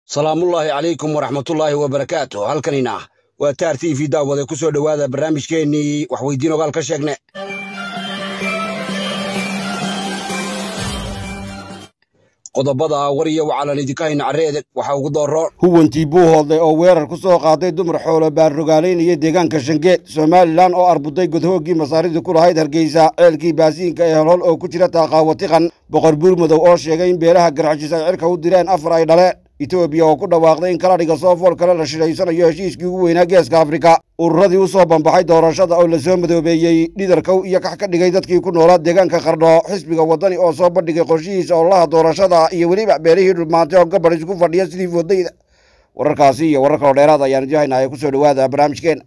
salaamullaahi calaykum waraxmatullaahi wabarakaatu halkanina waa taar t v daawade ku soo dhowaada barnaamijkeennii waxweydiin ogaal ka sheegne qodobada war iyo wacalan idinka hayna carreede waxaa ugu dooro huwantii buu hoodlay oo weerar ku soo qaaday dumar xoolo baarrogaalaynaya deegaanka shangeed somalilan oo arbuday godhooggii masaaridii ku lahayd hargeysa ceelkii baasiinka ee holhol oo ku jira taaqaawatiqan boqor buurmadow oo sheegay in beelaha garxajis ay cirka u direen afar ay dhaleen etoobiya oo ku dhawaaqday in kaladhiga soofool kale la shiraysanayo heshiiskii ugu weynaa geeska afrika ururadii u soo bambaxay doorashada oo lasoo madoobeeyey dhidarkow iyo kax ka dhigay dadkii ku noolaa deegaanka qardho xisbiga waddani oo soo bandhigay qorshihiisa ololaha doorashada iyo weliba beelihii dhulmaantay oo gabar isku fadhiya sidii foodayda wararkaasi iyo warar kaloo dheeraad ayaan idin haynaya ku soo dhowaada barnaamijkeena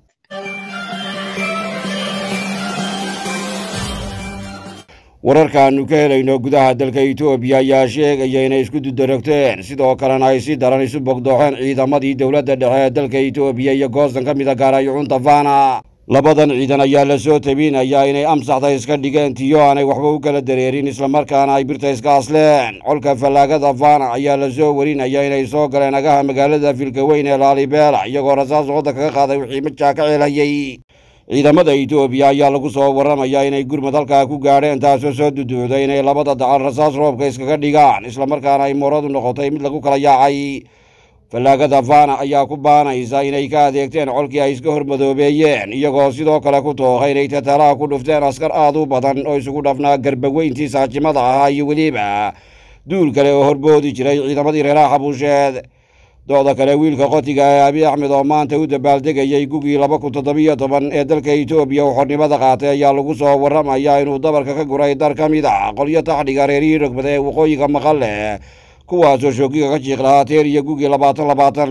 wararkaannu ka helayno gudaha dalka etoobiya ayaa sheegaya inay isku dudarogteen sidoo kalena ay si daran isu bogdooxeen ciidamadii dowladda dhexe ee dalka etoobiya iyo goosan ka mid a gaarayucunta fana labadan ciidan ayaa la soo tabinayaa inay amsaxda iska dhigeen tiyo aanay waxba u kala dareerin islamarkaana ay birta iska asleen colka fallaagada fana ayaa la soo warinaya inay soo galeen agaha magaalada filkaweyn ee laalibeela iyagoo rasaas wadda kaga qaaday wixii majaa ka ceelhayay ciidamada etoobiya ayaa lagu soo warramayaa inay gurmad halkaa ku gaadheen taasoo soo duduuday inay labada dacal rasaas roobka iskaga dhigaan islamarkaana ay mooradu noqotay mid lagu kala yaacay fallaagada fana ayaa ku baanaysa inay ka adeegteen colkii ay iska hormadoobeeyeen iyagoo sidoo kale ku tooqa inay tatalaha ku dhufteen askar aad u badan oo isugu dhafnaa garbaweyntii saajimada ahaa iyo weliba duul kale oo horboodi jiray ciidamadii reeraha xabuusheed dooda kale wiilka qotiga ee abi axmed oo maanta u dabaaldegayay gugii laba kun toddobiyo toban ee dalka etoobiya uu xornimada qaatay ayaa lagu soo warramayaa inuu dabarka ka guray dar ka mid ah qolyo taxdhiga reerihii rogbada ee waqooyiga maqale kuwaasoo shoogiga ka jiiq lahaa teer iyo gugii labaatan labaatan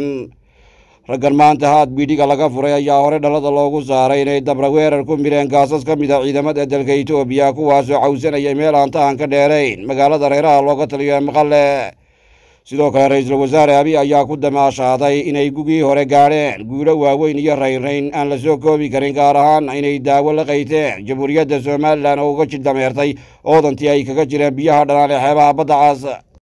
raggan maanta haad biidhiga laga furay ayaa hore dhalada loogu saaray inay dabra weerar ku mireen gaasas ka mid a ciidamada dalka etoobiya kuwaasoo cawsanaya meel aan tahan ka dheerayn magaalada reeraha looga taliyo ee maqale sidoo kale ra-iisul wasaare abi ayaa ku damaashaaday inay gugii hore gaadheen guulo waaweyn iyo raynrayn aan la soo koobi karin gaar ahaan inay daawo la qayteen jamhuuriyadda somalilan oo uga jildameertay oodantii ay kaga jireen biyaha dhanaan ee xeebaha badda caas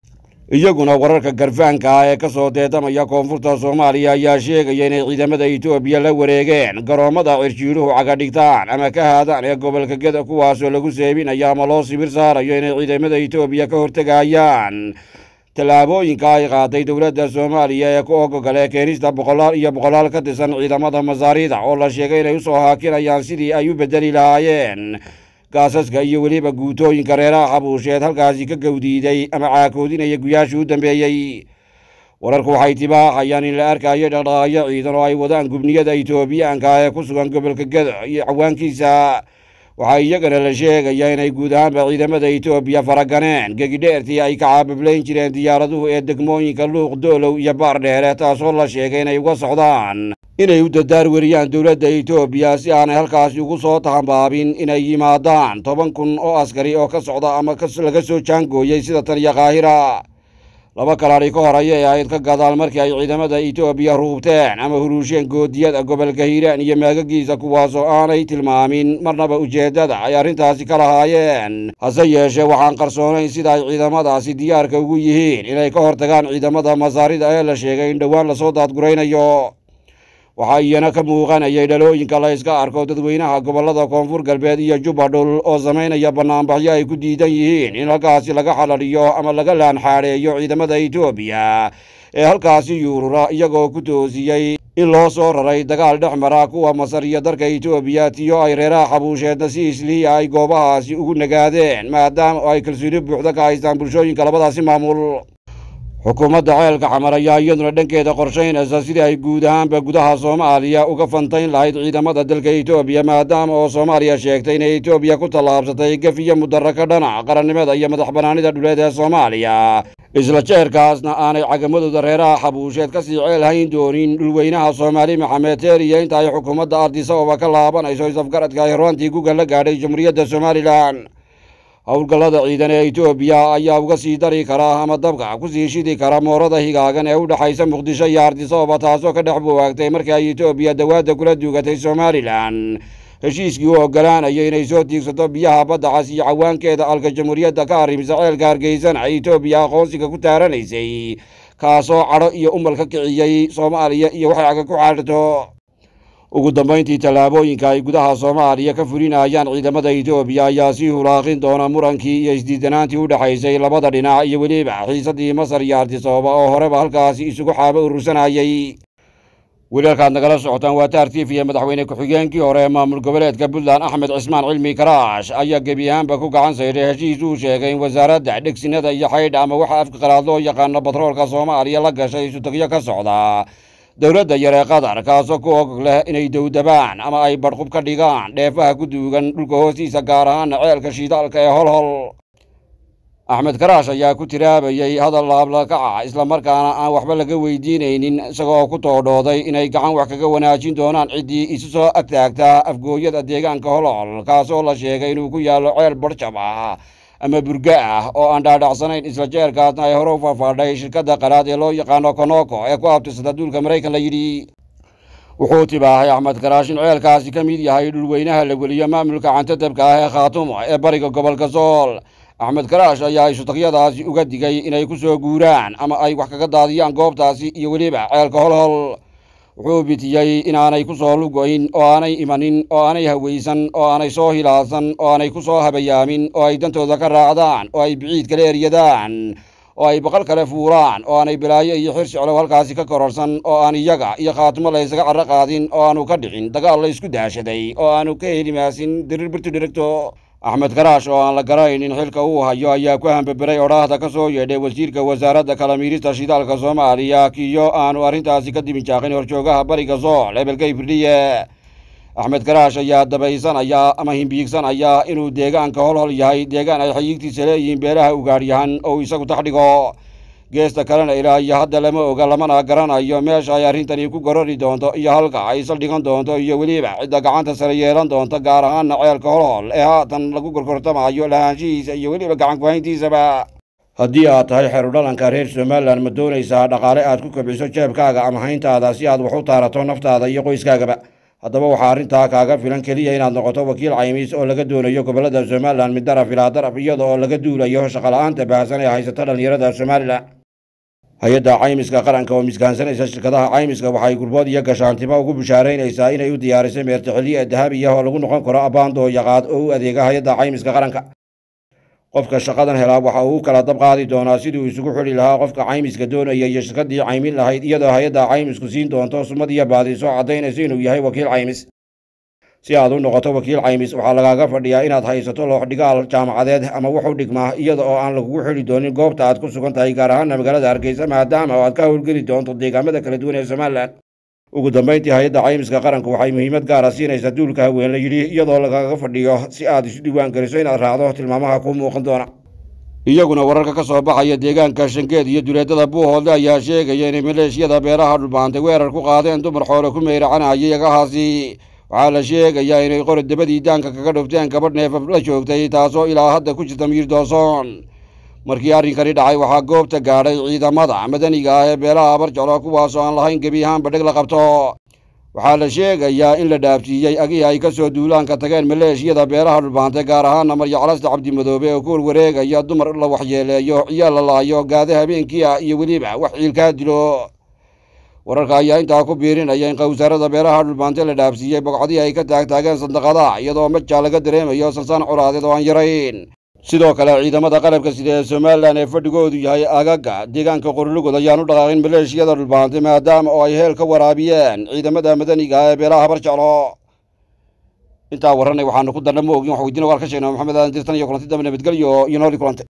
iyaguna wararka garfaanka ah ee ka soo deedamaya koonfurta soomaaliya ayaa sheegaya inay ciidamada etoobiya la wareegeen garoommada cirjiiruhu cagadhigtaan ama ka haadaan ee gobolka geda kuwaasoo lagu seebinayo ama loo sibir saarayo inay ciidamada etoobiya ka hortegayaan tallaabooyinka ay qaaday dowladda soomaaliya ee ku ogogole keenista boqolaal iyo boqolaal ka tirsan ciidamada masaarida oo la sheegay inay u soo haakinayaan sidii ay u beddeli lahaayeen gaasaska iyo weliba guutooyinka reeraha xabuusheed halkaasi ka gowdiiday ama caakoodinaya guyaashii u dambeeyey wararku waxay tibaaxayaan in la arkayo dhaqdhaqaaqyo ciidan oo ay wadaan gubniyada etoobiyaanka ee ku sugan gobolka gedo iyo cawaankiisa waxaa iyagana la sheegayaa inay guud ahaanba ciidamada etoobiya faraganeen gegidheertii ay ka caabablayn jireen diyaaraduhu ee degmooyinka luuq doolow iyo baar dheere taasoo la sheegay inay uga socdaan inay u dadaar weriyaan dowladda etoobiya si aanay halkaasi ugu soo tahambaabin inay yimaadaan toban kun oo askari oo ka socda ama laga soo jaangooyey sida tan iyo kaahira laba kalaadhi ka hor ayay ahayd ka gadaal markii ay ciidamada etoobiya ruubteen ama huruusheen goodiyada gobolka hiiraan iyo maagagiisa kuwaasoo aanay tilmaamin marnaba ujeeddada ay arrintaasi ka lahaayeen hase yeeshee waxaan qarsoonayn sida ay ciidamadaasi diyaarka ugu yihiin inay ka hortagaan ciidamada masaarida ee la sheegay in dhowaan lasoo daadguraynayo waxaa iyana ka muuqanayay dhalooyinka la yska arko dadweynaha gobollada koonfur galbeed iyo jubbadhul oo samaynaya bannaanbaxyo ay ku diidan yihiin in halkaasi laga xalaliyo ama laga laanxaadheeyo ciidamada etoobiya ee halkaasi yuurura iyagoo ku toosiyey in loo soo raray dagaal dhex mara kuwa masar iyo dalka etoobiya tiyo ay reeraha xabuusheedna si islihiya ay goobahaasi ugu nagaadeen maadaama ay kalsooni buuxda ka haystaan bulshooyinka labadaasi maamul xukuumadda ceelka xamar ayaa iyaduna dhankeeda qorshaynaysa sidii ay guud ahaanba gudaha soomaaliya uga fantayn lahayd ciidamada dalka etoobiya maadaama oo soomaaliya sheegtay inay etoobiya ku tallaabsatay gef iyo mudaro ka dhana qarannimada iyo madax bannaanida dhuleed ee soomaaliya isla jeerkaasna aanay cagamadooda reeraha xabuusheed ka sii ceel hayn doonin dhulweynaha soomaali maxamed teeriya inta ay xukuumadda ardisababa ka laabanayso isafgaradka ay horaantii guga la gaadhay jamhuuriyadda somalilan howlgallada ciidan ee etoobiya ayaa uga sii dari kara ama dabka ku sii shidi kara moorada higaagan ee u dhexaysa muqdisho iyo ardisababa taasoo ka dhex buwaagtay markii ay etoobiya dawaadda kula duugatay somalilan heshiiskii u oggolaanaya inay soo tiigsato biyaha badda cas iyo cawaankeeda alka jamhuuriyadda ka arrimisa ceelka hargeysana etoobiya aqoonsiga ku taaranaysay kaasoo cadho iyo umal ka kiciyey soomaaliya iyo waxay caga ku xaadhito ugu dambayntii tallaabooyinka ay gudaha soomaaliya ka fulinayaan ciidamada etoobiya ayaa sii hulaaqin doona murankii iyo isdiidanaantii u dhexaysay labada dhinac iyo weliba xiisaddii masar iyo artisooba oo horeba halkaasi isugu xaabo urursanayay wiilalkaad nagala socotaan waa taar tif iyo madaxweyne ku-xigeenkii hore ee maamul goboleedka puntland axmed cismaan cilmi karaash ayaa gebi ahaanba ku gacan sayday heshiis uu sheegay in wasaaradda dhegsinada iyo xaydha ama waxa afka qalaad loo yaqaano batroolka soomaaliya la gashay isutagyo ka socda dowladda yar ee qatar kaasoo ku og leh inay dowdabaan ama ay badhqub ka dhigaan dheefaha ku duugan dhulka hoostiisa gaar ahaana ceelka shiidaalka ee holhol axmed karaash ayaa ku tiraabayey hadal laablakaca islamarkaana aan waxba laga weydiinaynin isagoo ku toodhooday inay gacan wax kaga wanaajin doonaan ciddii isu soo agtaagtaa afgooyada deegaanka holhol kaasoo la sheegay inuu ku yaallo ceel barjab ah ama burga ah oo aan dhaadhacsanayn isla jeerkaasna ay hore u faahfaadhay shirkadda qalaad ee loo yaqaano konoko ee ku abtirsata duulka maraykan la yidhi wuxuu tibaahay axmed karaash in ceelkaasi ka mid yahay dhulweynaha la weliyo maamulka cantadabka ah ee khaatumo ee bariga gobolka sool axmed karaash ayaa isutagyadaasi uga digay inay ku soo guuraan ama ay wax kaga daadiyaan goobtaasi iyo weliba ceelka holhol wuxuu bitiyey inaanay ku soo lugoyn oo aanay imanin oo aanay hawaysan oo aanay soo hilaasan oo aanay ku soo habayaamin oo ay dantooda ka raacdaan oo ay biciid kala eryadaan oo ay baqal kale fuulaan oo aanay balaayo iyo xir siclow halkaasi ka kororsan oo aan iyaga iyo khaatimo laysaga carro qaadin oo aanu ka dhicin dagaal la isku daashaday oo aanu ka helimaasin dirir birtu dhirigto axmed karaash oo aan la garaynin xilka uu hayo ayaa ku hambaberay odhaahda ka soo yeedhay wasiirka wasaaradda kalamiirista shidaalka soomaaliya kiyo aanu arrintaasi ka diminjaaqin horjoogaha bariga sool hebelkay firdhiye axmed karaash ayaa dabaysanaya ama himbiigsanaya inuu deegaanka holhol yahay deegaan ay xayiigtiisa leeyihiin beelaha ugaadhyahan oo isagu tax dhigo geesta kalena ilaa iyo hadda lama oga lamana garanayo meesha ay arrintani ku gorori doonto iyo halka ay saldhigan doonto iyo weliba cidda gacanta sare yeelan doonto gaar ahaana ceelka holhol ee haatan lagu gorgortamayo lahaanshihiisa iyo weliba gacan kuhayntiisaba haddii aad tahay xerudhalanka reer somalilan ma doonaysaa dhaqaale aad ku kobciso jeebkaaga ama hayntaada si aad wax u taarato naftaada iyo qoyskaagaba haddaba waxaa arrintaa kaaga filan keliya inaad noqoto wakiil caymis oo laga doonayo gobollada somalilan mid daraf ilaa daraf iyada oo laga duulayo shaqola'aanta baahsan ee haysata dhallinyarada somalilan hay-adda caymiska qaranka oo miskaansanaysa shirkadaha caymiska waxay gurbood iyo gashaantimo ugu bishaaraynaysaa inay u diyaarisay meertixiliya dahabi ah oo lagu noqon karo abaandoo yaqaad oo u adeega hay-adda caymiska qaranka qofka shaqadan helaa waxa uu kala dab qaadi doonaa siduu isugu xidhi lahaa qofka caymiska doonaya iyo shirkaddii caymin lahayd iyadoo hay-adda caymisku siin doonto sumad iyo baadiso caddaynaysa inuu yahay wakiil caymis si aad u noqoto wakiil caymis waxaa lagaaga fadhiyaa inaad haysato looxdhigaal jaamacadeed ama wuxu dhigmaa iyada oo aan lagugu xidhi doonin goobta aad ku sugan tahay gaar ahaana magaalada hargeysa maadaama oo aad ka howlgeli doonto deegaamada kala duwan ee somalilan ugu dambayntii hay-adda caymiska qaranku waxay muhiimad gaara siinaysaa duulka haween la yidhi iyadoo lagaaga fadhiyo si aad isu diiwaan geliso inaad raacdo tilmaamaha kuu muuqan doona iyaguna wararka ka soo baxaya deegaanka shangeed iyo duleedada buuhoodle ayaa sheegaya inay maleeshiyada beeraha dhulbaantay weerar ku qaadeen dumar xoole ku meeracanayay agahaasi waxaa la sheegayaa inay qori dabadii daanka kaga dhufteen gabadh neefaf la joogtay taasoo ilaa hadda ku jirta miir doosoon markii arrinkani dhacay waxaa goobta gaadhay ciidamada madaniga ah ee beelaha abarjalo kuwaasoo aan lahayn gebi ahaanba dheg la qabto waxaa la sheegayaa in la dhaafsiiyey agihii ay ka soo duulaanka tageen maleeshiyada beeraha dhulbaantay gaar ahaana maryaclasta cabdimadoobe oo kuol wareegaya dumar la waxyeeleeyo ciyaal la laayo gaade habeenkii ah iyo weliba wax ciilkaa dilo wararka ayaa intaa ku biirinaya in qawsaarada beeraha dhulbaante la dhaafsiiyey bogcadii ay ka taagtaageen sandaqadaha iyadoo majaa laga dareemayo sansaan colaadeed oo aan yarayn sidoo kale ciidamada qalabka sida ee somalilan ee fadhigoodu yahay agaga deegaanka qorlugod ayaan u dhaqaaqin maleeshiyada dhulbaantay maadaama oo ay heel ka waraabiyeen ciidamada madaniga ah ee beelaha barjeclo intaa warranay waxaanu ku darna ma ogin wax weydiina waal ka sheegnaa maxamed aadan dirtan iyo kulanti dambe nabadgelyo iyo nooli kulante